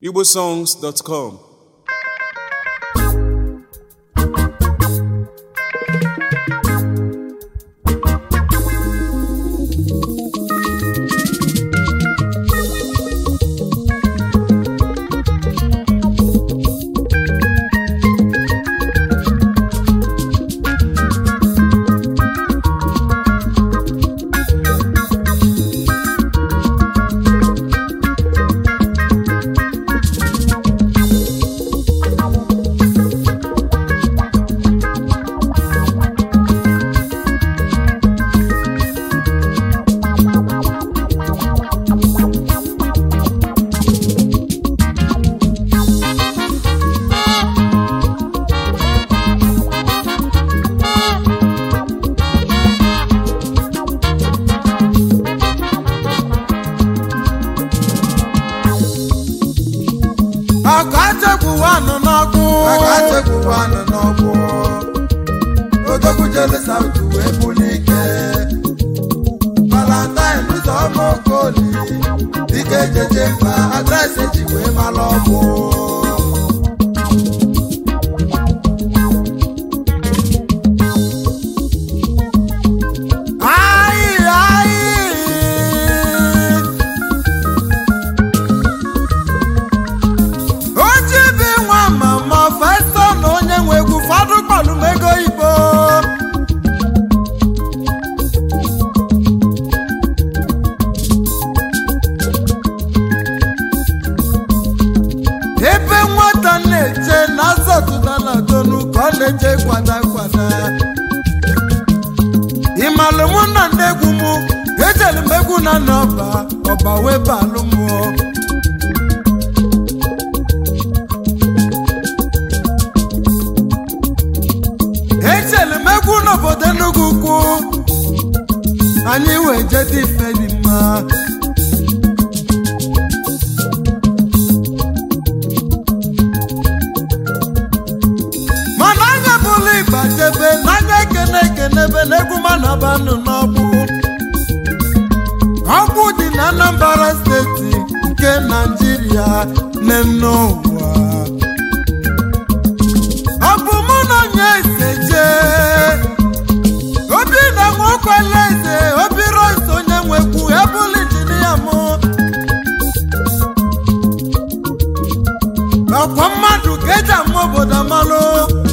igbosongs.com akachekwuwanụ n'ọkụ akachekwuwanụ n'ọkụ odogwu jere saut wee buli ike valentine ụzọma okoli dike jeje mba adresị ji wee mara ọkụ ayị ayị ojibi nwa mama festa na onye nwe egwu fọdụ kpọlụ m ego igbo ebe nwata na-eche na azọtụta na donu ka ọ na-eche kwada kwada ịmalụ mụ na ndị egwu mụ ejelu m egwu na n'ọba ọba wee balụ mụọ ejelu m egwu n'obodo Enugu ukwu anyị wee jede ife dị mma mana anya bụlụ ịgba jebe n'anya ekene ekenebe n'egwu mana banụ n'ọgbụ ọgbụ dị na Anambra steeti nke Naijiria n'enne ụwa ọ bụ mụ na onye eze jee obi na nwokwele eze obi ros onye nwekwu ebụlụ injinia mụ ọkwa mmadụ ka eji ama obodo amalụ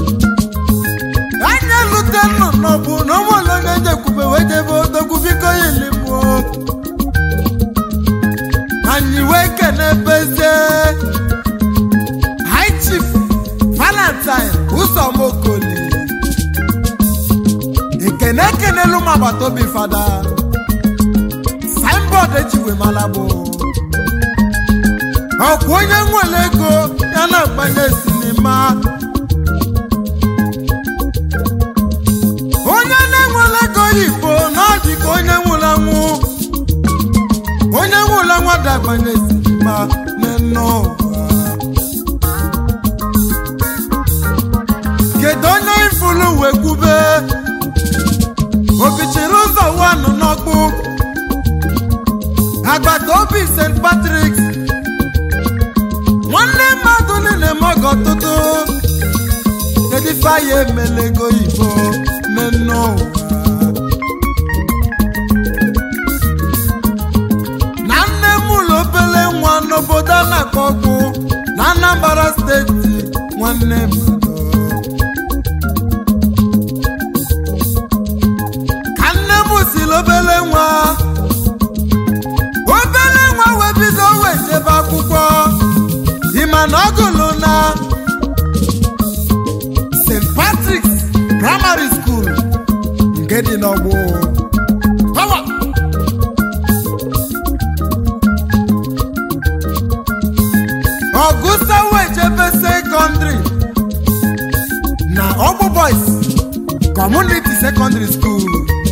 anya lute nnụnụ bụ na ụmụụlọ onye njekwube wee jebe odogwu biko yilimụọ anyị wee kene bezie high chief valentine ụzọmokoli ekene ekenelu m agbata obi fada signboard ejiwe mara bụ ọkwa onye nwere ego ya na-agbanye sinima onye na-enwere ego oyibo na ọ dị ka onye nwụrụ anwụ onye nwụrụ anwụ dagbanye sinima n'enne ụwa kedu onye ifulu wee kwube obichiri ụzọ wanụ n'ọkpụ agbata obi st patrik nwanne mmadụ niile mọgọ ọtụtụ kedu ife anyị emela ego ibo n'enne ụwa na nne m ụlọ obele nwa n'obodo a na-akpọ ọkpụ na Anambra steeti nwanne m ka nne m siri obele nwa obele nwa wee bido wee jebe akwụkwọ ịma na ọ gụlụ na st patrick's primary school nke dị n'ọgbụ Power! ọgụsa wee jebe sekọndrị na ọgbụ boys community secondary school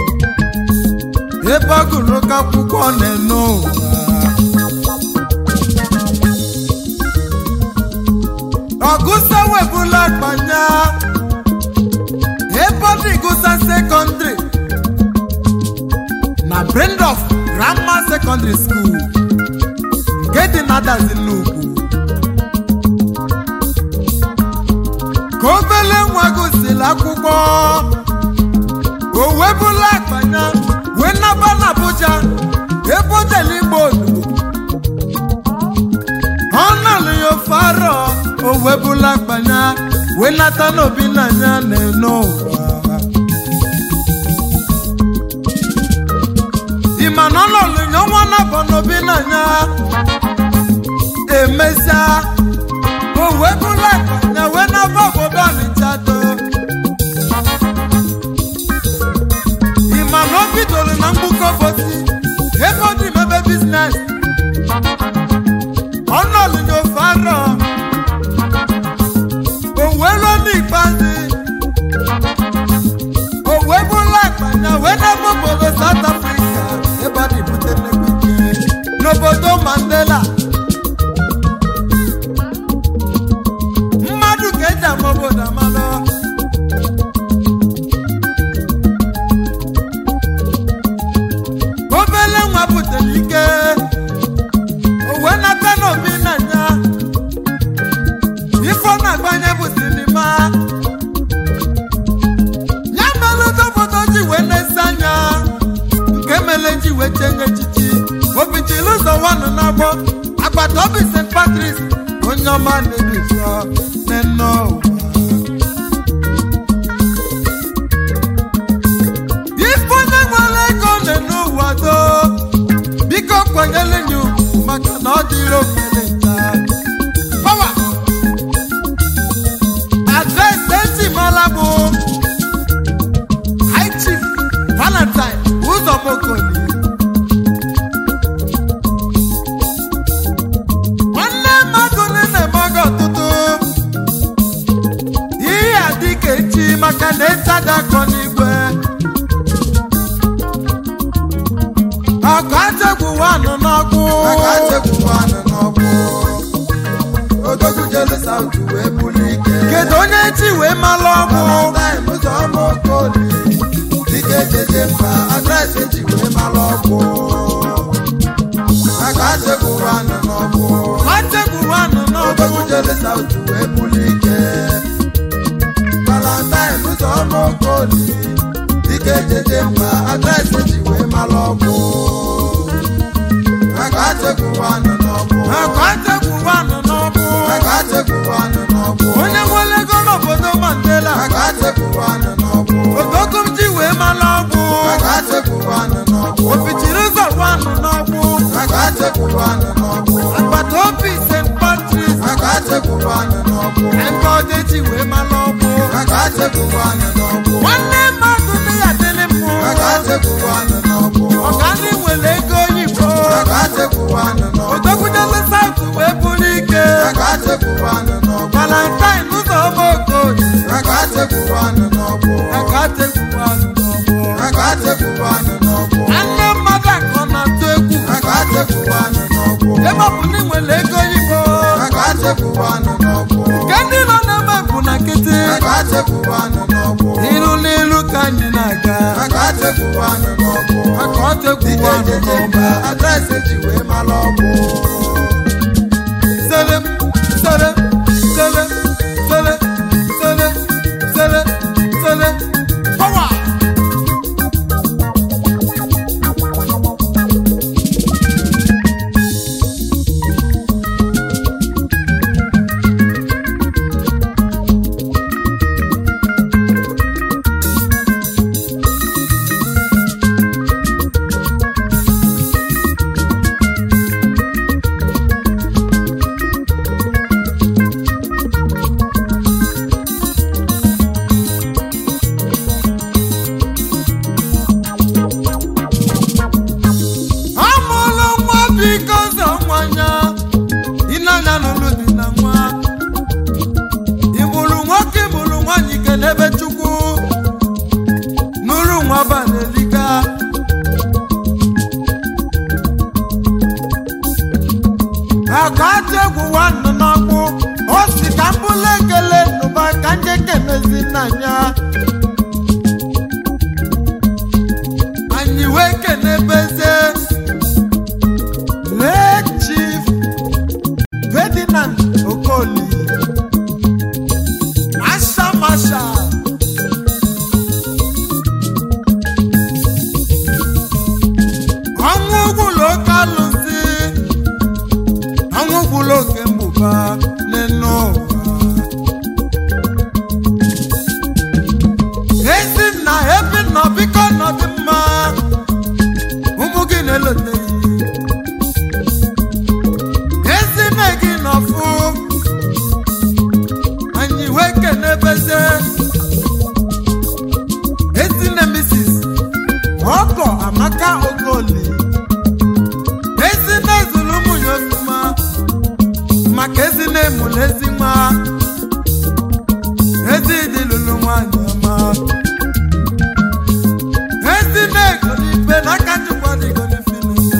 ebe ọ gụrụ oke akwụkwọ na-eno ụwa ọgụsa webụla akpanya ebe ọ dị gụsa sekọndrị na Brendorf Grammar Secondary School nke dị na Adazi Nnukwu obele nwa gụsịrị akwụkwọ o webula akpanya wee naba na Abuja ebe o jere igbo olugo ọ nọlụ ya ofe arọ o webula akpanya wee nata n'obi n'anya na-eno ụwa ịma na ọ nọlụ ya ọnwa nabọ n'obi n'anya emesịa o webula akpanya wee naba obodo Ọnịcha do ịma na o bidoro na mgbukọ bosi ebe ọ dị mebe biznes ọnọlụ n'ofe arọ o wee ruo n'ikpeazụ o wee bụla akpanya wee n'ebe obodo South Africa ebe ọ dị bute nnukwu ike n'obodo Mandela mmadụ ka eji ama obodo amalụ obele nwa butere ike o wee nata n'obi n'anya ife ọ na-agbanye bụ sinima ya mere obodo ji wee na-ese anya nke mere ji wee chenye echichi obichiri ụzọ wanụ n'agbọ agbata obi st patris onye ọma na-ebifọ n'enne ụwa ife onye nwere ego na-ene ụwa doo biko kwanyere ya ugwu maka na ọ dịrị okele nta Power. adreesị eji mara bụ high chief valentine ụzọmokoli nwanne mmadụ niile emaghị ọtụtụ ihe a dịka echi maka na ịchada akọ n'igwe ọkụ achegwu wanụ n'ọkụ aka chekwu anụ n'ọkụ odogwu jere South wee buli ike kedu onye chi wee malụ ọgwụ Valentine ụzọma okoli dike jeje mba adreesị eji wee mara ọkụ aka chekwu anụ n'ọkụ achegwu wanụ n'ọkụ odogwu jere South wee buli ike Valentine ụzọma okoli dike jeje mba adreesị eji wee mara ọkụ aka chekwu anụ n'ọkụ ọkụ achegwu wanụ n'ọkụ aka chekwu anụ n'ọkụ onye nwere ego n'obodo mandela aka chekwu anụ n'ọkụ ogogo m ji wee malụ ọgwụ aka chekwu anụ n'ọkụ obichiri ụzọ wanụ n'ọgwụ aka chekwu anụ n'ọkụ agbata obi st patris aka chekwu anụ n'ọkụ ebe ọdị ji wee malụ ọgwụ aka chekwu anụ n'ọkụ nwanne mmadụ dị ya dịrị mmụ aka chekwu anụ n'ọkụ ọga ndị nwere ego oyibo aka chekwu anụ n'ọkụ odogwudele saut wee bụrụ ike aka chekwu anụ n'ọkụ valentine ụzọ ọma okoye aka chekwu anụ n'ọkụ aka chegbu wanụ n'ọgwụ aka chekwu anụ n'ọkụ nwanne mmadụ akọ na-atụ egwu aka chekwu anụ n'ọkụ ebe ọ bụ na ị nwere ego oyibo aka chekwu anụ n'ọkụ nke ndị nọ n'ebe bụ na nkịtị aka chekwu anụ n'ọkụ iru n'iru ka anyị na-aga aka chekwu anụ n'ọkụ maka ọ chegbu dike wanụ jeje n'ọgwụ mba adreesị eji wee mara ọkụ sere sere sere sere sere sere sere power amụlụ nwa biko zọ nwanya ịnanya n'ụlọ dị na nwa ịmụrụ nwoke ịmụrụ nwanyị kelebe chukwu nụrụ nwa banelika akajegwu nwanne n'ọkpụ o si ka mbụla ekele nụba ka nje kenezi nnanya anyị wee kenebeze lee chief ferdinand bụrụ oke mmụba n'enu ụwa ezi nna ebe nọ biko nọdị mma ụmụ gị na-eloteghị ezi nne gị nọfụ anyị wee kenebeze ezi nne misis ọkọ amaka okoli ezi nne zuru ụmụ ya ofuma maka ezi nne mụrụ ezi nwa ezi dị lụrụ nwanyị ọma ezi nne golibe n'aka chukwu dị golife n'ime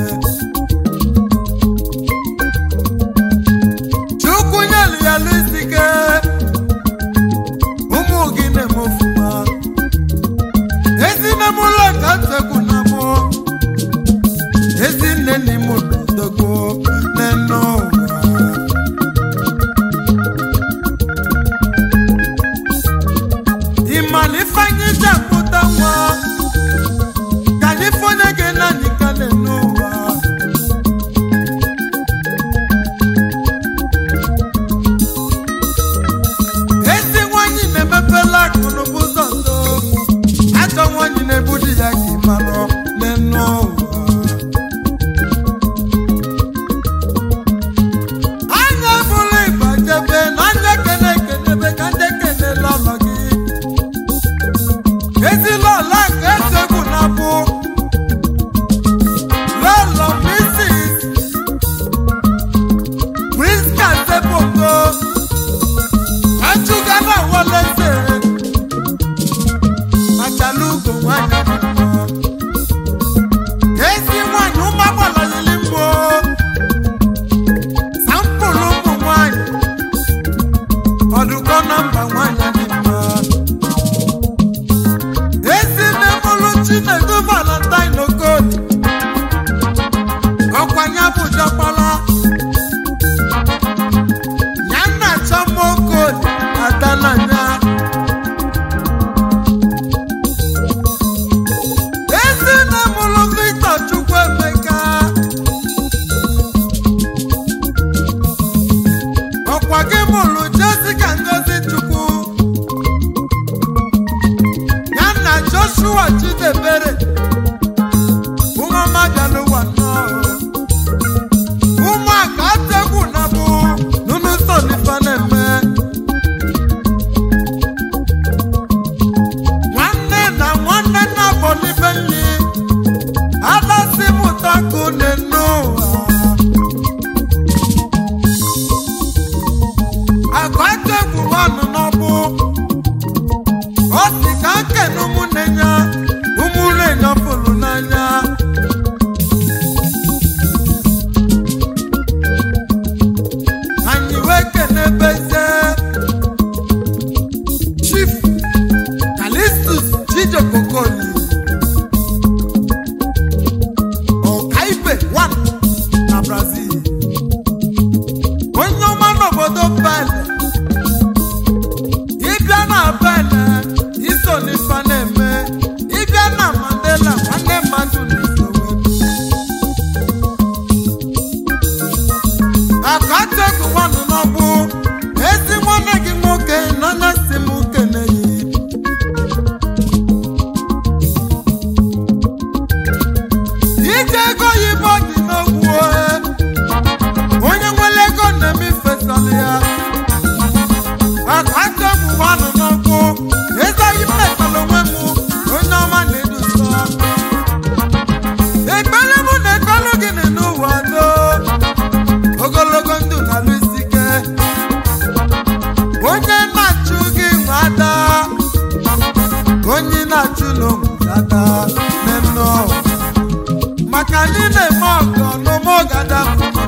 chukwu nyelu ya lụ isi ike ụmụ gị na-eme ofuma ezi nne m ụlọ ka nsekwu na mụ ezi nne nne m dogbo n'enu ụwa ịmana ifeanyị ji amụta nwa ka anyị fonye gị naanị ka n'enu ụwa ezi nwanyị na-emepela akụ n'ụba ụzọ ndo ajọ nwanyị na-ebu di ya ka ịmanụ n'enu ụwa anya bụrụ ịbajebe na anya kene ekenebe ka ndị kene lọlọ gị ezilọla ka esegbu na bụ lọlọ misis priska sebogo achụgana waleze achalugo nwanyị mma. ezi nwanyị ụmụagbalayili mbụ sampụlụ ụmụ nwanyị ọdụkọ na mba nwanyị dị mma ezi nne mụlụ chinedu valentine okoli ọkwanye bụjọkpala ya nna chọma okoli adananya ezi nne mụlụ victor chukwuemeka ọkwa gị mụrụ jessica ngozi chukwu ya na joshua chidebere ụmụmadụwa nnọọ ụmụaka ategwu na bụ nunu sonifa na-eme nwanne na nwanne na bọlibe nri adasi mụtakụ n'enu ụwa agbategwu nwanụ n'ọbụ ọ sị ka nkene ụmụnne ya ụmụnne ya pụrụ n'anya anyị wee kenebeze chief kalistus chijokokoli ọkaibe 1 na brazil onye ọma n'obodo bele ịbịa na bele iso n'ife na-eme ịbịa na mandela nwanne mmadụ n'isowe akategụ nwanụ n'ọbụ ezi nwanne gị nwoke n'anya si m kene ya ije ego oyibo dị n'ogwu onye nwere ego na-eme ifesala ya akategụ nwanụ n'ọkụ ezeghị mmekọrọ onwe m onye ọma na-edusa ekpere mụ na ekpere gị dị n'ụwa do ogologo ndụ na alụ isi ike onye na-achụ gị nwe ada onye na-achụ n'ogwu ada n'enu maka ndị na-eme ọgọ n'ụmụ gada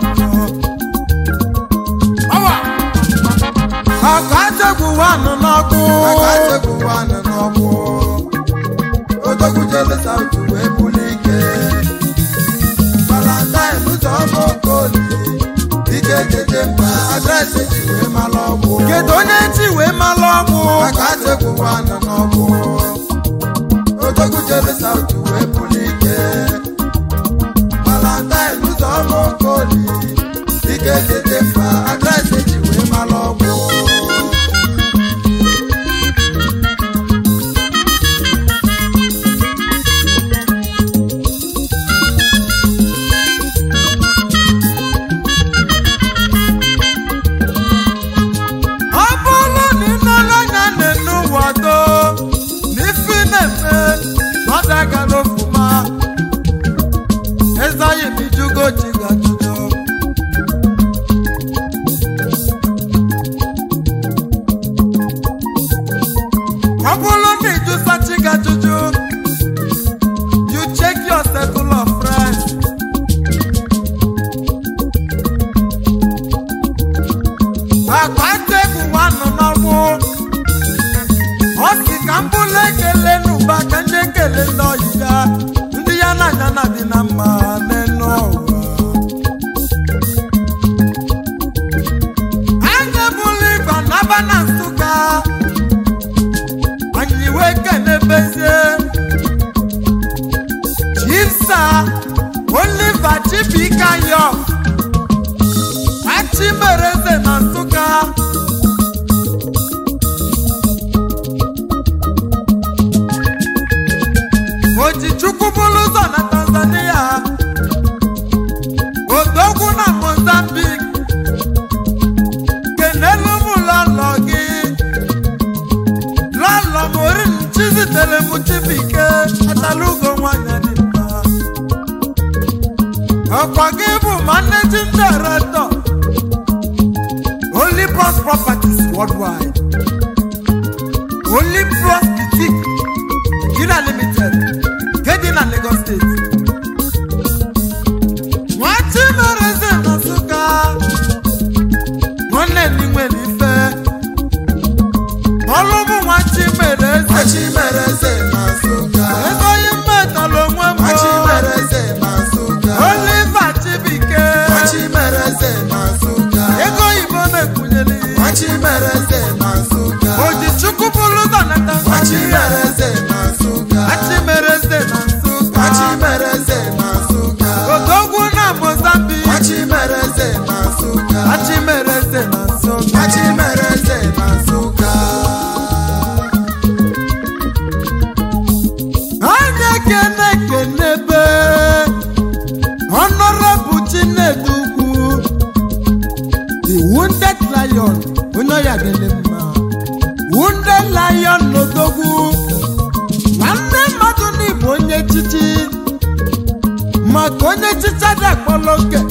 ọwa ọkụ achegbu wanụ n'ọkụ Akachekwu nwanne n'ọgbụ odogwu jele South wee buli ike Valentine ụzọ ọma okoli ike jeje mba adreesị ji wee mara ọgbụ kedu onye chi wee malụ ọgwụ Akachekwu nwanne n'ọgbụ odogwu jele South wee buli ike Valentine ụzọ ọma okoli ike jeje mba adreesị eji wee mara ọgwụ ọ bụrụ na ị nọrọ anya n'enu ụwa do n'ife ị na-eme na ọ dagara ofuma eze anyị bijugo ji gajụjụ ọ bụrụ na ịjụsa chi gajụjụ you check your circle of friends akpata egwu nwanụ n'ọgbụ ọ sị ka m bụrụ ekele n'ụba ka ndị ekele ndị ọyị ya ndị ya na anya na dị na mma n'elu ụwa anya bụrụ ịgba n'aba na nsụka anyị wee kenebezie chisa oliva chibikayo achimereze na nsụka ojichukwu bụrụ ụzọ na tanzania odogwu na mozambik kenelu m lọlọ gị lọlọ morin chizitere m chibike atalugo nwanyị dị mma ọkwa gị bụ managing director Olympus Properties Worldwide Olympus Boutique Nigeria Limited Kedị na Lagos State nwachi mere eze na Nsụka nwanne m nwere ife ọlụ bụ nwachi mere eze machi mere eze na nsụka ego onye mmetọrọ onwe m machi mere eze na nsụka Oliver Chibike machi mere eze na nsụka ego oyibo na-ekwunyere machi mere eze na nsụka Ojichukwu bụrụ ụzọ na machi Tanzania mere eze na nsụka Machi mere eze na Nsụka machi mere eze na nsụka Odogwu na Mozambique machi mere eze na nsụka Machi mere eze na Nsụka machi mere eze na nsụka anya kene kenebe Honorable Chinedu Ugwu The Wounded Lion onye ọya dịrị mma Wounded Lion n'Odogwu nwanne mmadụ n'Igbo onye chichi maka onye chicha dị akpọrọ oge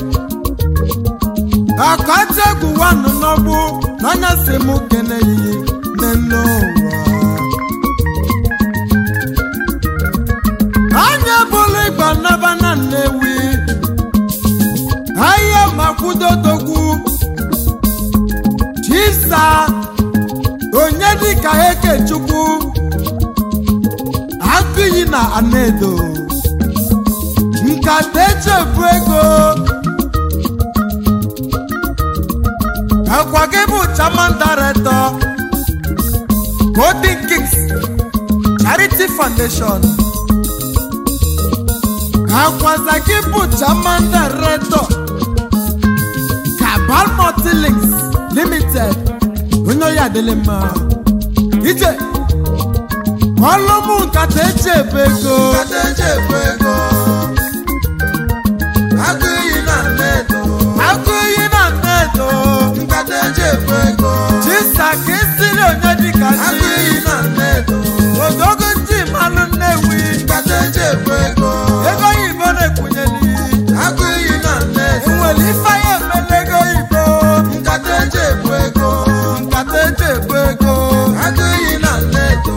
akọta egwu wanụ n'ọgbụ n'anya si m kene yi n'elu ụwa anya bụrụ ịgba naba na nnewi ahịa makwudodogwu chisa onye dịka ekechukwu akụyi na anedo nkata echefu ego akwa gị bụ chairman director golden kings charity foundation akwaza gị bụ chairman director kabal multilinks limited onye oyi adịlị mma ije ọlụmụ nkata eji ebe ego nkata eji ebu ego agụ iyi na nnedo akụ iyi na nnedo nkata eji ebu ego chisa ka esiri onye dịka agụ chi iyi na nnedo odogo ndị mmanụ nnewi nkata eji ebu ego ego oyibo na-ekwunyeli agụ iyi na nnedo enwere ife ya emela ego oyibo nkata eji ebu ego nkata eji ebu ego agụ iyi na nnedo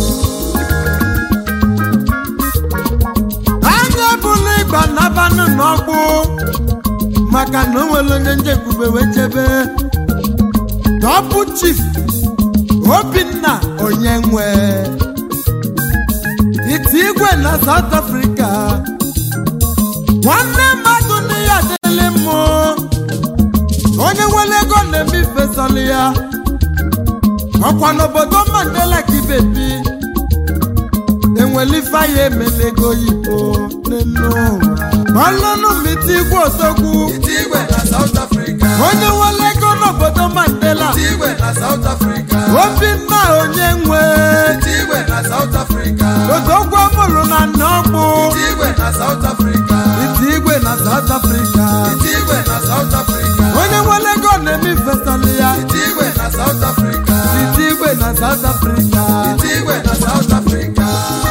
anya ebula ịgba nabanụ n'ọgbụ maka na o nwere onye njekwube wee chebe dọbụ chief obinna onye nwe iti igwe na south africa nwanne mmadụ na ya adịlị mmụ onye nwere ego na-eme ifesọlị ya ọkwa n'obodo mandela ka ibebi enwere ife ya emela ego oyibo n'elu ụwa ọlụnụ miti igwe osogwu iti igwe na South Africa onye nwere ego obinna onye nwe ite igwe na South Africa odogwu mụrụ na nnọkpụ ite igwe na South Africa ite igwe na South Africa ite igwe na South Africa onye nwere ego na-eme ifesali ya ite igwe na South Africa ite igwe na South Africa ite igwe na South Africa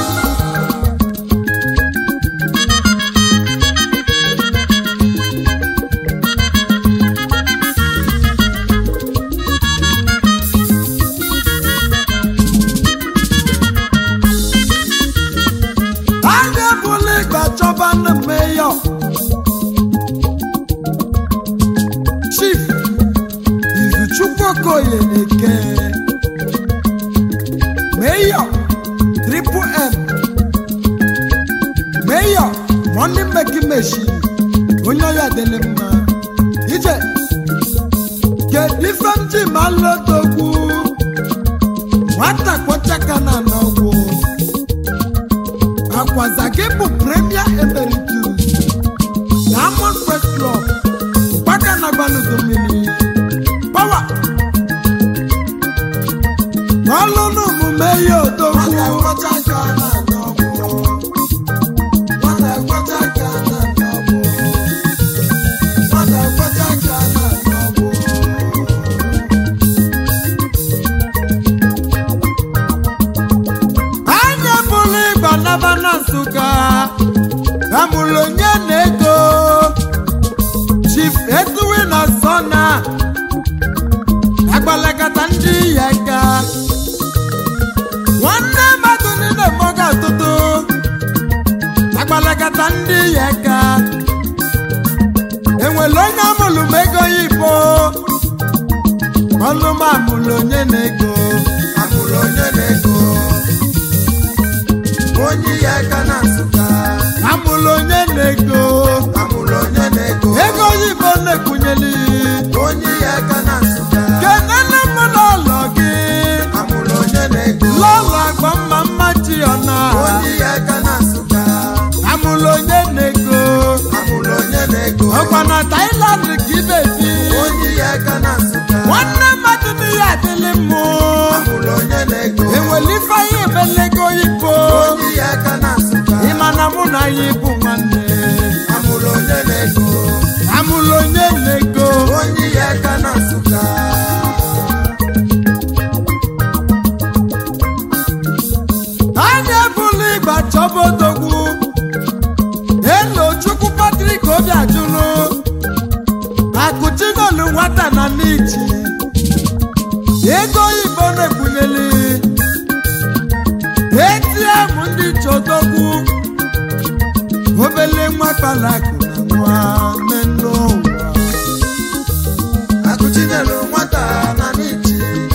anya bụla ịgba chọba na meyọ chief izuchukwu okoye na-eke meyọ triple m meyọ money making machine onye ọya dịrị mma ije kedu ife m ji ma lotogwu nwata kpochaka na n'ọgwụ akwazage bụ premier emeritus diamond press club gbaka na gbanuzo mmiri pawa n'ọlụnụ omume ya odogwu Nwata kwọcha aka na n'ọgbụ. Nwata kwọcha aka na n'ọgbụ. Nwata kwọcha aka na n'ọgbụ. anya bụrụ ịgba naba na nsụka amụrụ onye na-ego chief etuwe na sọna agbalagata ndị ya ga nwanne mmadụ niile mọga atụtụ agbalagata ndị ya ga enwere onye amụrụ m ego ya ibo ọnụ m amụrụ onye na-ego Amụrụ onye na-ego. Onye ya aka na Nsụka. amụrụ onye na-ego Amụrụ onye na-ego. ego oyibo na-ekwunyeli Onye ya aka na Nsụka. kenene m n'ụlọ gị Amụrụ onye na-ego. lọlọ agba mma mma chi ọna Onye ya aka na Nsụka. amụrụ onye na-ego Amụrụ onye na-ego. ọkwa na Thailand ka ị na-ebi Onye ya aka na Nsụka. nwanne mmadụ n'ihe adịlị mmụ Amụrụ onye na-ego. enwere ife anyị ebelego oyibo Onye ya aka na Nsụka. ịma na mụ na ya bụ nwanne Amụrụ onye na-ego. amụrụ onye na-ego Onye ya aka na Nsụka. anya ebula ịgba chọba odogwu elo chukwu patrik obi ajụlụ akụchinolu nwata na n'ichi ego oyibo na-ekwunyeli atm ndị chodogwu obele nwa kpalakụ na nwa menụ ụwa Akụchinyelu nwata na n'ichi.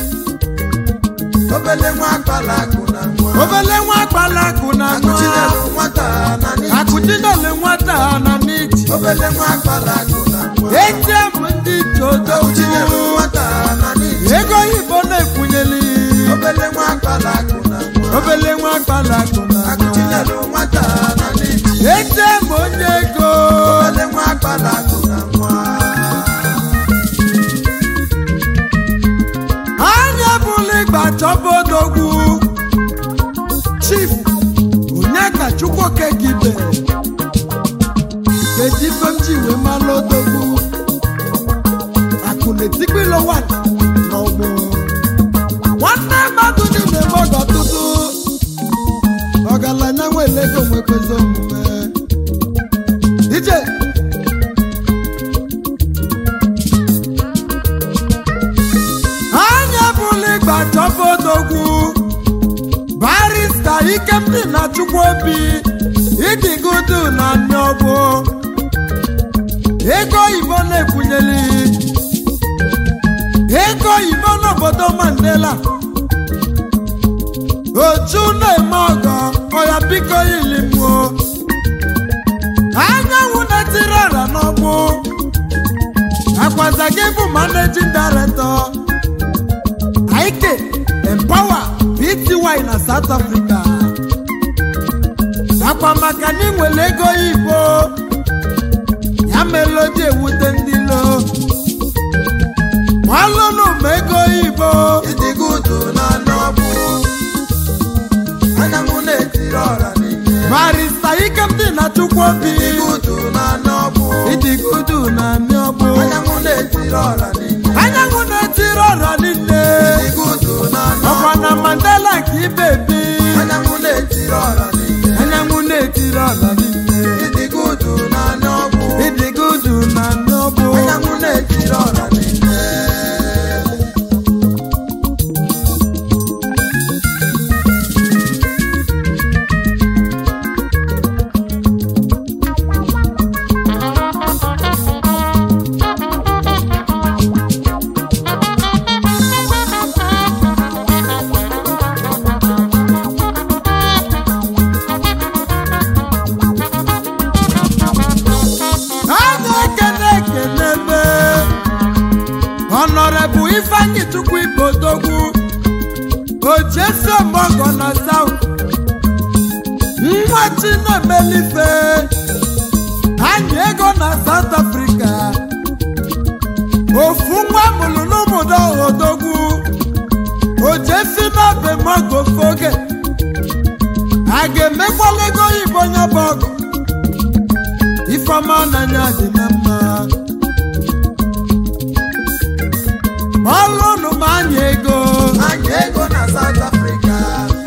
Obele nwa akpala akụ na nwa. obele nwa kpalakụ na nwa Akụchinyelu nwata na n'ichi. akụchinolu nwata na n'ichi Obele nwa akpala akụ na nwa. atm ndị chodogwu Akụchinyelu nwata na n'ichi. ego oyibo na-ekwunyeli Obele nwa akpala akụ na nwa. obele nwa kpalakụ na nwa Akụchinyelu nwata na n'ichi. atm onye ego Obele nwa akpala akụ na nwa. anya bụla ịgba chọba odogwu chief onye ka chukwuoke gibe kedu ife m ji wee malụ odogwu akụ na-etikpilo wan n'ọgbụ nwanne mmadụ niile mọga ọtụtụ ọgaranya nwere ego nwekwezi omume ije anya bụla ịgba chọba odogwu barista ikemdi na chukwu obi ịdịgodu na nneọbụ ego oyibo na-ekwunyeli ego oyibo n'obodo mandela oju na-eme ọgọ ọya biko yilimuo anyanwụ na-etiri ọra n'ọgbụ akwaza gị bụ managing director Ike Empower Pty na South Africa akwa maka na ịnwere ego oyibo ya mere o ji ewute ndị lo ọlụnụ ma ego oyibo Ịdị gudu chukwu obi Igudu na n'ọbụ. ịdịgudu na ndị ọgbụ Anyanwụ na-etiri ọra niile. anyanwụ na-etiri ọra niile Igudu na ọkwa n'ọbụ. na mandela ka ibe bi Anyanwụ na-etiri ọra niile. anyanwụ na-etiri ọra niile Igudu na n'ọbụ. ịdịgudu na ndị ọgbụ Anyanwụ na-etiri ọra niile. a na-ekene ekene ebe ọnọrebụ ifeanyị chukwu ibodogwu ochiesi ọgbọgọ na saut nwa chinemelife anyị ego na saut afrịka ofu nwa mụrụ n'ụmụdo odogwu ochiesi n'obe mogofoge a ga-emekwala ego oyibo onye bụ ọgụ ifeọma n'anya dị na mma ọlụnụ ma anya ego Anyị ego na South Africa.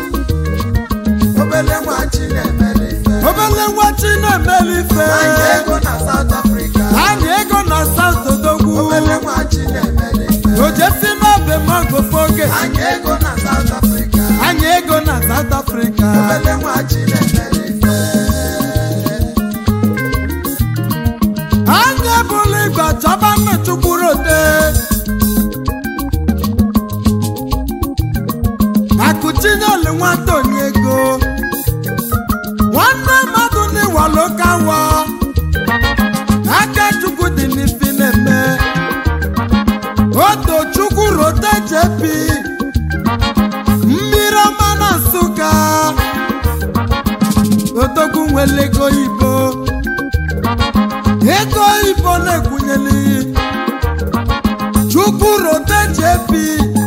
Obele nwa Chinemere ife. obele nwa chinemelife Anyị ego na South Africa. anya ego na saut odogwu Obele nwa Chinemere ife. ojesi n'obe mogofoge Anyị ego na South Africa. anya ego na saut afrịka Obele nwa Chinemere ife. anya ebula igwe chọba nna chukwurode akụchinyelu nwata onye ego nwanne mmadụ n'iwalokawa aka chukwu dị n'ifi na-eme oto chukwu rote jepi mmiri ọma na nsụka odogwu nwere ego ibo ego ibo na-ekwunyeli chukwu rote jepi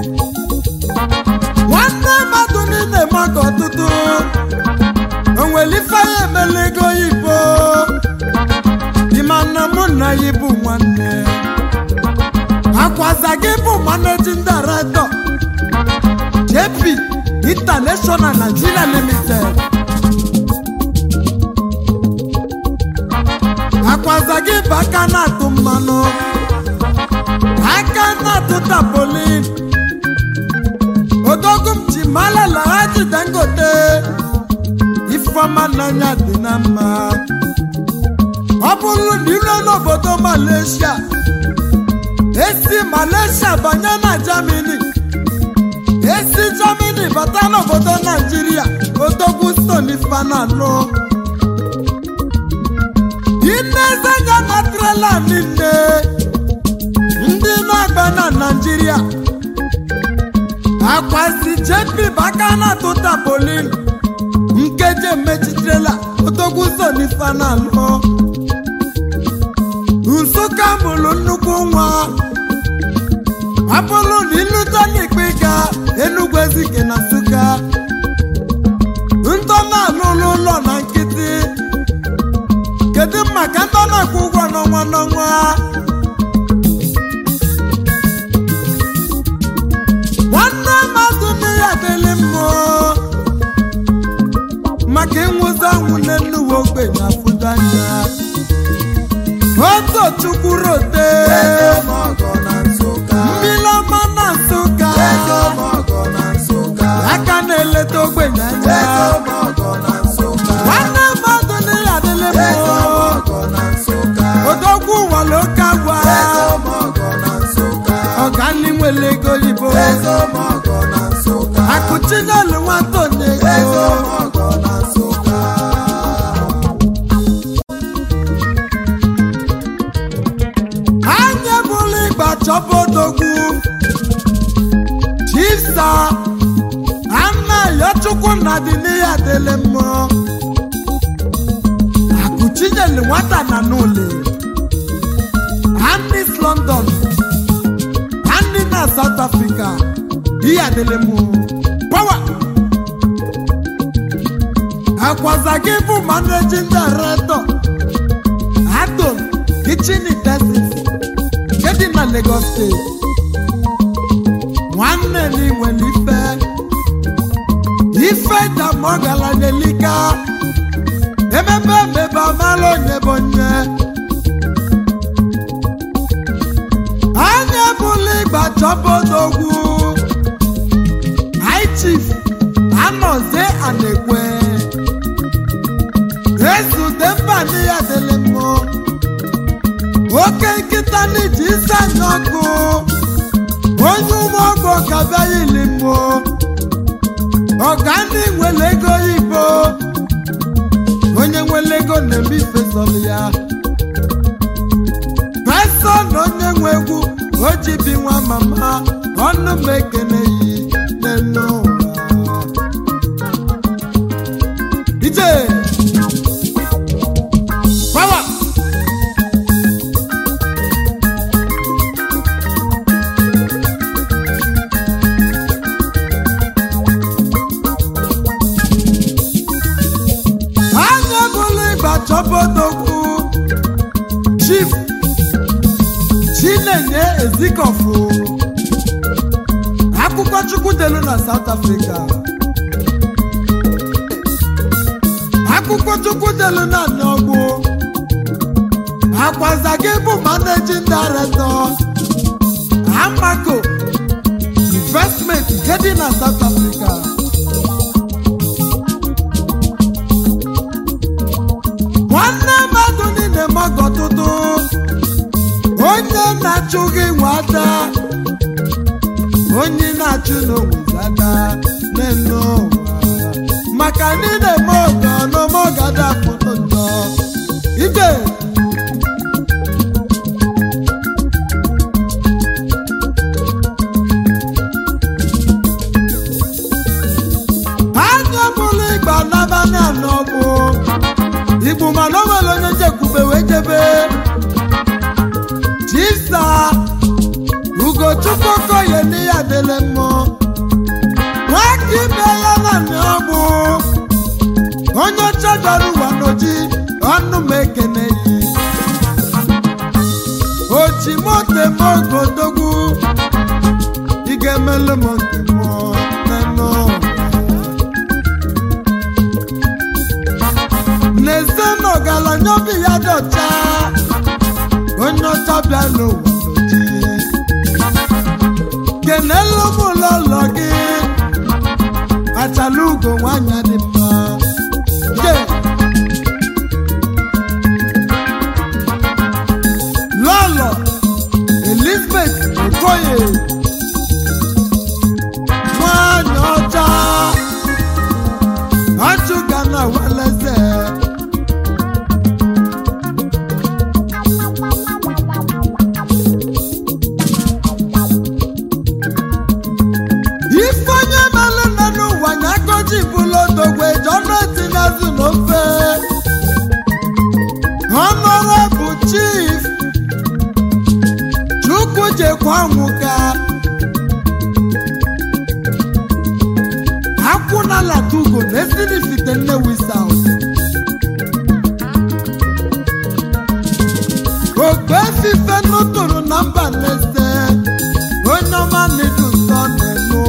nwanne mmadụ niile maka ọtụtụ onwere ifeanya emela ego ibo ịma na mụ na ya bụ nwanne akwaza gị bụ managing director jp international nigeria limited akwaza gị bụ aka na-atụ mmanụ aka na-atụ tapolin odogwu m ji malela ha ji dangote ifeọma n'anya dị na mma ọ bụrụ na ire n'obodo malaysia esi malaysia banye na germany esi germany bata n'obodo naijiria odogwu stone fanalụ inezenya na trela niile ndị na-agba na naijiria akwasi jepi baka na tụta polin nkeji emechitrela odogwu stone fanalụ nsụka mụrụ nnukwu nwa abụrụ na ịlụta n'ikpe ga enugwu ezike na nsụka ntọ na-alụlụ ụlọ na nkịtị kedu maka ntọ na-akwụ ụgwọ n'ọnwa n'ọnwa nwanne mmadụ n'ihe adịlị mmụọ maka ịnwụzi anwụ n'enuwe ogbenye afụdanya otu chukwu rote Ego mọgọ na Nsụka. mmiri ọma na nsụka Ego mọgọ na Nsụka. aka na-eleta ogbenye anya Ego mọgọ na Nsụka. nwanne mmadụ n'ihe adịlị Ego mmụọ mọgọ na Nsụka. odogwu ụwala oke agwa Ego mọgọ na Nsụka. ọganni nwere ego oyibo Ego mọgọ na Nsụka. akụchinyelu nwata onye Ego ego mọgọ na Nsụka. anya bụrụ ịgba chọba odogwu chisa anaghị chukwu na dị n'ihe adịlị mmụọ akụchinyelu nwata na n'ụlọ anis london ndị na south africa ihe adịlị mmụọ pawa akwaza gị bụ managing director atom kitchen utensils nke dị na lagos steeti nwanne na inwere ife ife damọgala n'elika emebe emebe amala onye bụ onye anya bụla ịgba chọbodogwu high chief anọzie anekwe ezute mba ndị ya dịlị mmụ oke nkịta n'iji isi anya ọkụ onye ụmụọgwụ ka bịa ili mmụ ọga ndị nwere ego oyibo onye nwere ego na-eme ifesọlụ ya pesa na onye nwe egwu o ji bi nwa mama ọnụ m ekene yi n'elu ụwa ije power anya bụrụ ịgba chọbodogwu chief chinenye ezikọfụ akwụkwọ chukwu delu na south africa akwụkwọ chukwu delu na nọgbụ akwaza gị bụ managing director amako investment nke dị na south africa nwanne mmadụ niile mọgọ ọtụtụ onye na-achụ gị nwata onye na-achụ n'onwezada n'elu ụwa maka niile mọgọ n'ọmọgada pụtụ ntọ ije anya bụrụ ịgba n'abalị anọ bụ igbo mana o nwere onye njekwube wee jebe chisa ugochukwu okoye n'ihe adịle mmụọ nwaka ibe ya na ọgbụ onye ọcha dara ụwa n'oji ọnụ m ekene yi oji moto m ogodogwu ị ga-emelụ m nke mmụọ n'elu ụwa n'eze na ọgaranya obi ya dị ọcha onye ọcha bịa n'ụwa n'oji kenelu m ụlọụlọ gị achala ugo nwanyị dị mma je lọlọ elizabeth okoye nwanyị ọcha ọchụga na weleze ifeonye melụ nọ n'ụwa nya goji bụlụ odogwe jọnụ etinyezu n'ofe honorable chief chukwu jekwa nwụga akwụnala tugo na esinifite nnewi south ogbe efife nụtụrụ na mba nlese onye ọma n'idu nsọ n'elu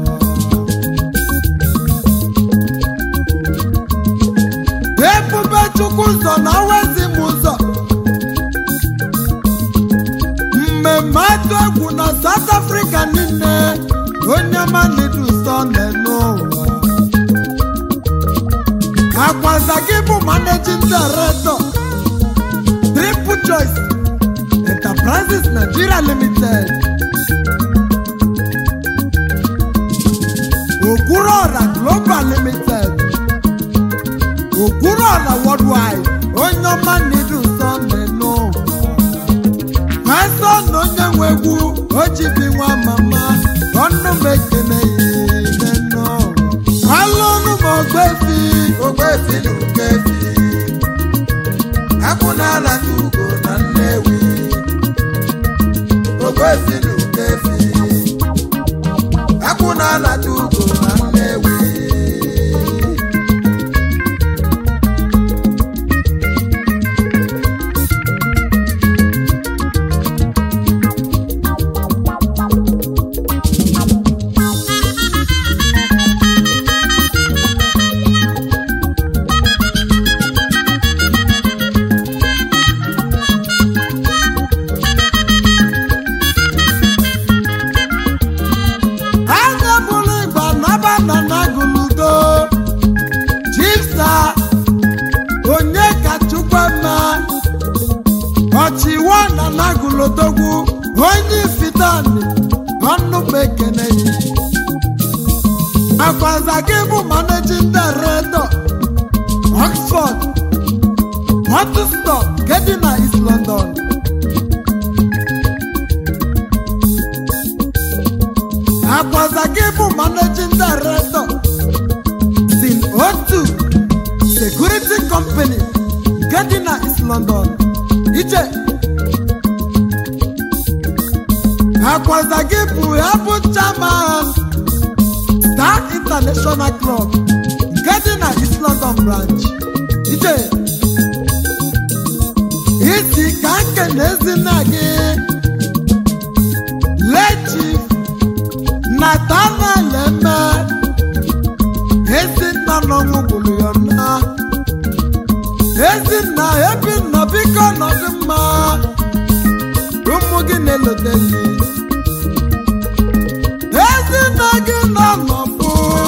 ụwa ebube chukwu ụzọ na awezi m ụzọ mmemme atụ egwu na south africa niile onye ọma n'idu nsọ n'elu ụwa akwaza gị bụ managing director triple choice enterprises nigeria limited okwuruọra global limited okwuruọra worldwide onye ọma n'idu nsọ n'elu pastọ na onye nwe egwu ojibi nwa mama ọnụ m ekene ya n'elu alụnụ m ogbefi ogbefi na okefi akwụ n'ala ndị ugo na nnewi ogbefi na ekene yi akwaza gị bụ managing director oxford hotstop nke dị na east london akwaza gị bụ managing director sin otu security company nke dị na east london ije akwaza gị bụ ya bụ chairman star international club nke dị na east london branch ije isi ka nke na ezinna gị lechi nathaniel eme ezinna n'ọnwụ gburu ya nna ezinna ebinna biko nọdụ mma ụmụ gị na-elote gị ezinna gị nọ n'ọfụ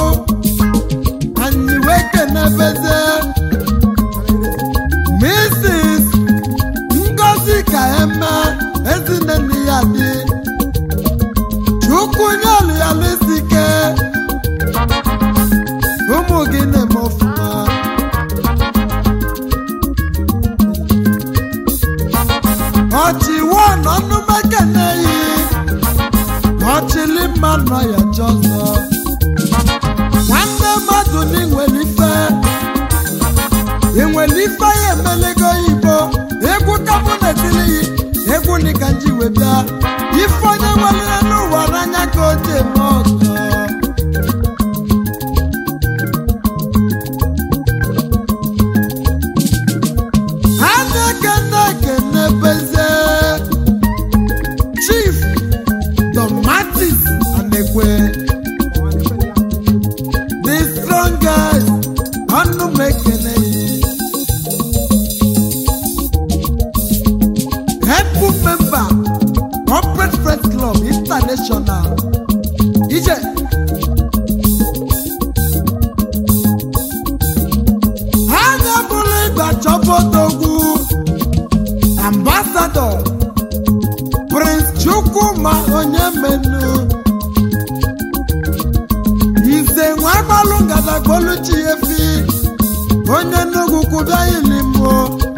anyị wee kenebeze mrs ngozi ka eme ezinne nne ya dị chukwu nye oluyalesike ụmụ gị na-eme ọfụma ọchịwo n'ọnụmekeneyi ọchịli mma nọ ya chọzọ nwanne mmadụ n'inwere ife inwere ife ya emelego igbo egwu kapụ na-etilighị egwu nika nji wee bịa ife onye nwelere n'ụwa n'anya ka o ji eme ọzọ ha na-ekene ekene beze chief tomatis anekwe the strongest ọnụ m ekene helpful member corporate friends club international ije ha na-ebulu ịgba chọbodogwu ambassador prince chukwuma onye menu ize nwa agbalụ ngadagboluchi efi onye nnukwu kwụbịa ilimo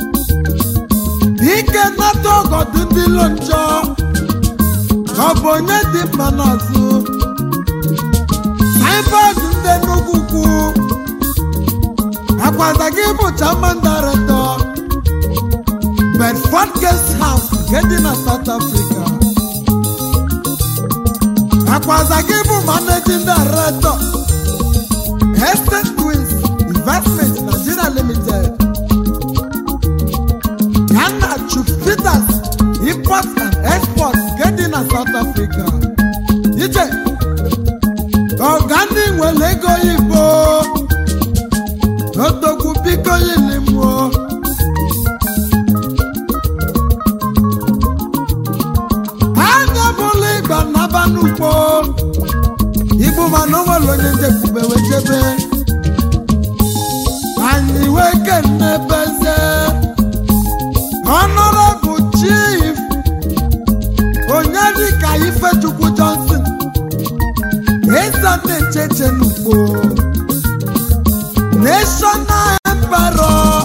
ike nata ọgọdụ ndị ilo njọ ọ bụ onye dị mma n'azụ saibọọdụ ndị nnukwu kwu akwaza gị bụ chairman director bedford guest house nke dị na south africa akwaza gị bụ managing director estate twins investment nigeria limited Ghana Chief Peters import and export nke dị na South Africa. Ije ọgani nwere ego igbo odogwu biko yilimụọ anya bụla ịgba naba n'ugbo igbu mana o nwere onye njekwube wee jebe anyị wee kenebeze Honorable Chief Onyedika Ifechukwu Johnson Eza na-echeche n'ugbo National Emperor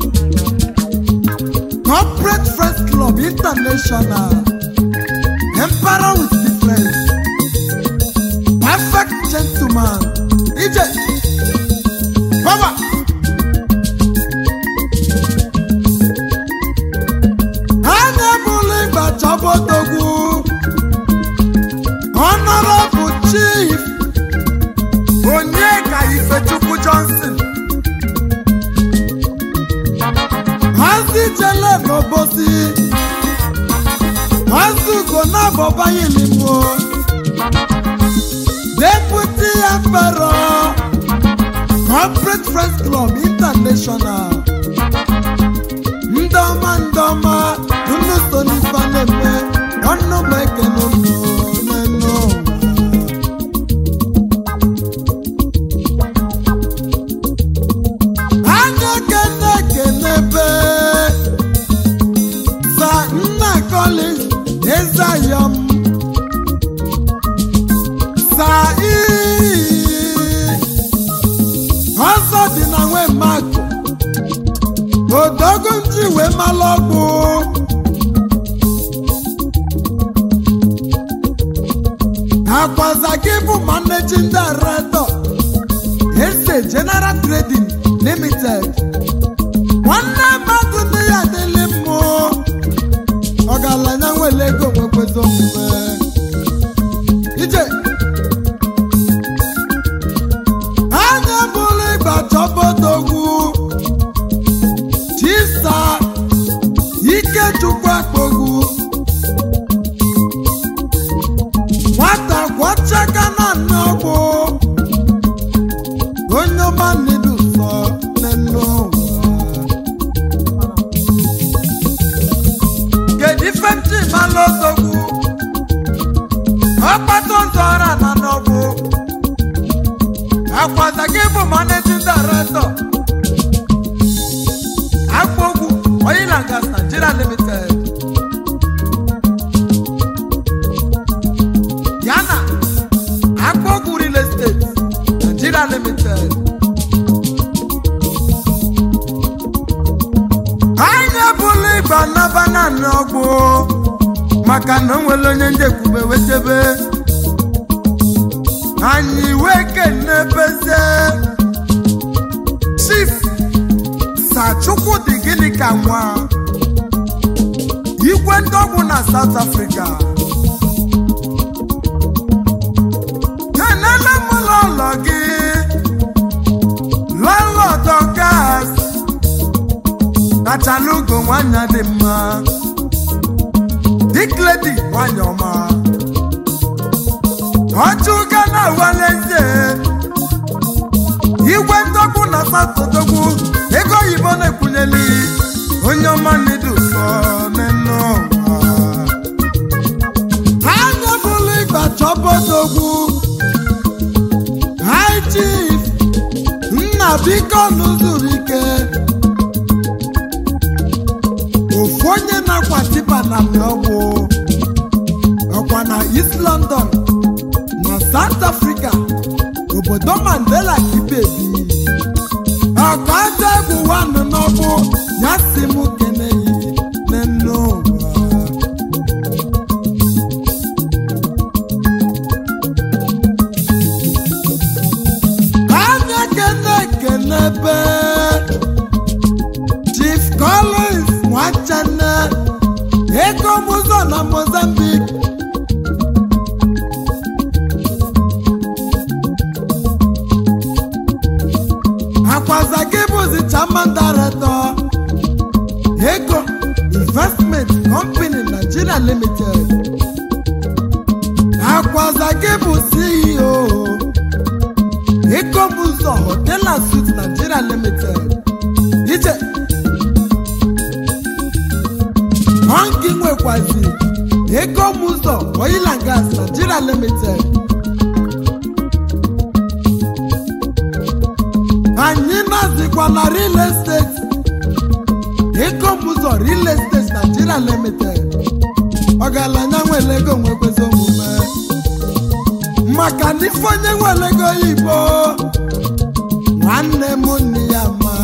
Corporate Friends Club International Emperor with difference Perfect gentleman Ije Baba anya bụrụ ịgba chọbodogwu honorable chief onyeka ifechukwu johnson hazi jele n'obosi hazugo n'abọbayilimo deputy emperor corporate friends club international ndọma ndọma unu so n'ife na-eme ọnụ m ekene unu n'enu ụwa anya kene ekene be sa nna collins ezayọm mmalụ ọgwụ akwaza gị bụ managing director ese general trading limited nwanne mmadụ ndị ya adịlị mmụ ọgaranya nwere ego nwekwezi omume ije anya bụrụ ịgba chọbodogwu chisa ikechukwu akpogwu nwata gwọchaka na nne ọgwụ onye ọma nnedu sọ n'elu ụwa kedu ife ntị malụ odogwu ọkpata ụzọ ọra na n'ọgwụ akwaza gị bụ managing director akpogwu oil and gas nigeria limited yana akpogwu real estate nigeria limited anyị ebula ịgba naba naanị ọgwụ maka na o nwere onye njekwube wetebe anyị wee kenebeze chief sachukwu dị gịnị ka nwa igwe ndị ọgwụ na south africa kenele m ụlọ gị lọlọdọ gas kachalugo nwanyị dị mma dikledi nwanyị ọma ọchụga na awaleze igwe ndọgbu na satọdogbu ego oyibo na-ekwunyeli onye ọma nnedu sọ n'enu ụwa anya bụrụ ịgba chọbodogwu high chief nna biko n'ụzụrụ ike ofu onye na-akwa tipa na ọgwụ ọkwa na east london na south africa obodo mandela kibebi ọka aja egwu wanụ n'ọgwụ ya si m keneyi n'enu ụwa anya kene kenebe chief collins nwachane ego mụzọ na mozambique akwaza gị bụzi chairman director ego investment company nigeria limited akwaza gị bụ ceo ego mụzọ hotel and suites nigeria limited ije Hangi nwekwazi ego mụzọ oil and gas Nigeria limited anyị nazikwa na real estate ego mụzọ real estate Nigeria limited ọgaranya nwere ego nwekwezi omume maka na ife onye nwere ego oyibo nwanne m nne ya ma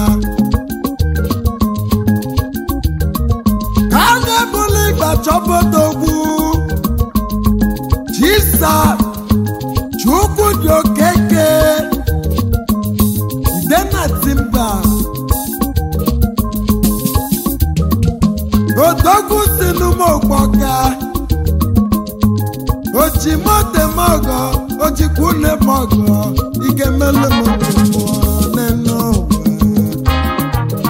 anya ebula ịgba chọbodogwu chisa chukwu dị okeke idena timba odogwu si n'ụmụokpoka ojimotemogo ojikwunemogo ike melu m mmụọ n'enu ụwa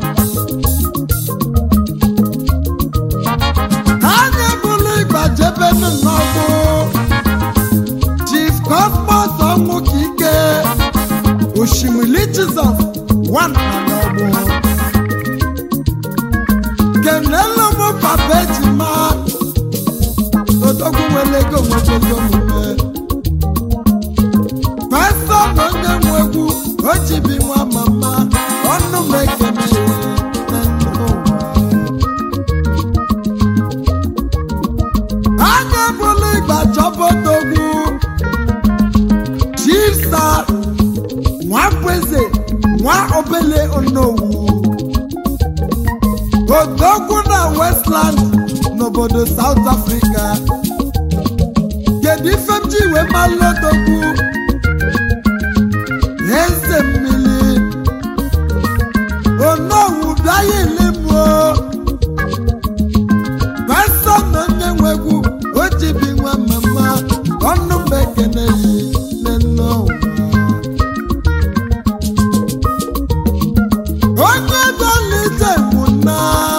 anya bụrụ ịgbajebe n'ọgbụ chief cosmos ọnwụ ka ike osimiri jizọs one na n'ọgbụ kenelu m papa ejima odogwu nwere ego nwekwezi omume pastọ na onye nwe egwu o jibi nwa mama ọnụ m ekene na ndụ ụwa anya bụrụ ịgba chọbodogwu chisa nwa kweze nwa obele onowu odogwu na westland n'obodo south africa kedu ife m ji wee malụ odogwu eze mmiri onowu bịaghị ilimuo pasa na onye nwegwu o ji bi nwa mama ọnụ m ekene yi nne ụwa onye bịalite nwụna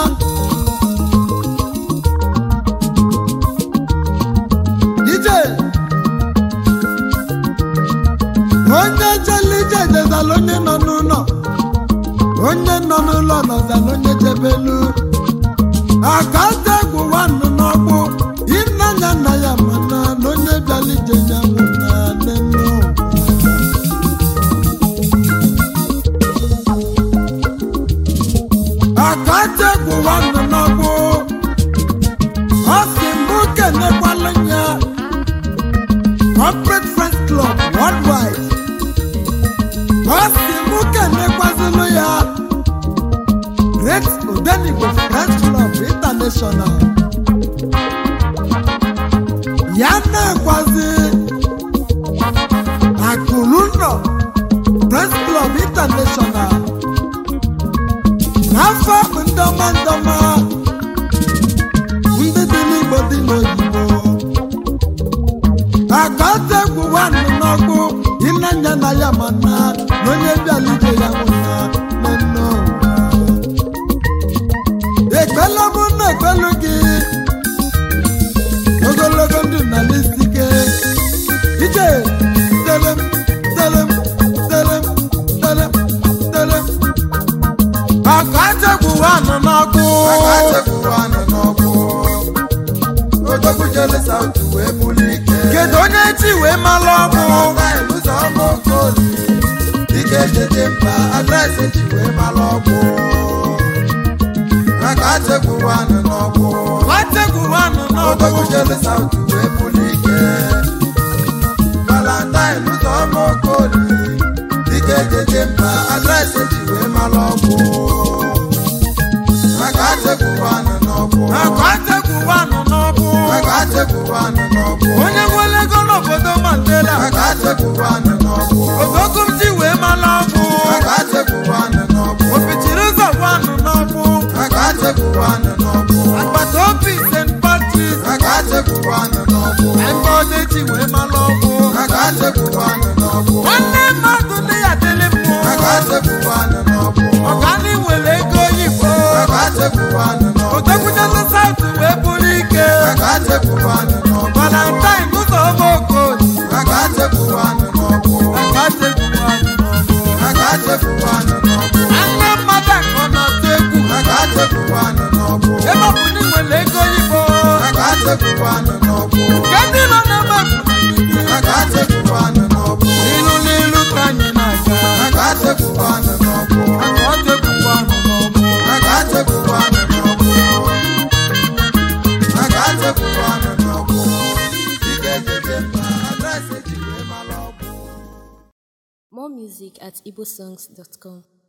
ije onye jelije jezala onye nọ n'ụlọ onye nọ n'ụlọ nọzala onye jebelu akanta egwu nwanụ n'ọgbụ ịnanya nna ya mana na onye bịalije ya nwụna nene ụwa akategwu nwanne n'ọgbụ ọ sị mbụ kenekwala ya corporate friends club worldwide ọ sị mbụ kenekwazilụ ya great odenigbo friends club international ya na-ekwazi akụlụnọ friends club international n'afọ ndọma ndọma ndị dị n'igbo dị n'oyibo akategwu nwanne n'ọkụ ịnanya na ya mana na onye bịalije ya nwụna nne ụwa ekpela mụ na ekpelu gị ogologo ndụ na lisike ije telem telem telem telem telem akategwu nwanne n'ọkụ akatekwuwanụ n'ọgbụ odogwu jele saut wee buli ike kedu onye chi wee malụ ọkụ Valentine ụzọ ọma okoli dike jeje mba adreesị ji wee malụ ọgbụ akatekwuwanụ n'ọgbụ akategwu nwanne odogwu n'ọkụ jele saut wee buli ike Valentine ụzọ ọma okoli dike jeje mba adreesị ji wee malụ ọgbụ akatekwuwanụ n'ọgbụ akategwu nwanne n'ọkụ akatekwuwanụ n'ọgbụ onye nwere ego n'obodo mandela akatekwuwanụ n'ọgbụ ogogo m ji wee malụ ọkụ akatekwuwanụ n'ọgbụ opichiri ụzọ nwanne n'ọkụ akatekwuwanụ n'ọgbụ agbata obi st patris akatekwuwanụ n'ọgbụ ebe ọdị ji wee malụ ọkụ akatekwuwanụ n'ọgbụ nwanne mmadụ ndị ya dịrị mmụọ akatekwuwanụ n'ọgbụ ọgani nwere ego oyibo akatekwuwanụ n'ọgbụ odekwujele saut wee bụrụ ike akatekwuwanụ n'ọgbụ valentine ụzọ ọma okoli akatekwuwanụ n'ọgbụ akategwu nwanne n'ọkụ akatekwuwanụ n'ọgbụ nwanne mmadụ akọ na-atụ egwu akatekwuwanụ n'ọgbụ ebe ọ bụ na ị nwere ego oyibo akatekwuwanụ n'ọgbụ nke ndị nọ n'ebe akatekwuwanụ n'ọgbụ ilu n'ilu ka anyị na-aga akatekwuwanụ n'ọgbụ aka ọ dịkwukwanụ n'ọgbụ akatekwuwanụ n'ọgbụ akatekwuwanụ n'ọgbụ dike jeje mba adreesị ji wee malụ ọgbụ More music at igbosongs.com.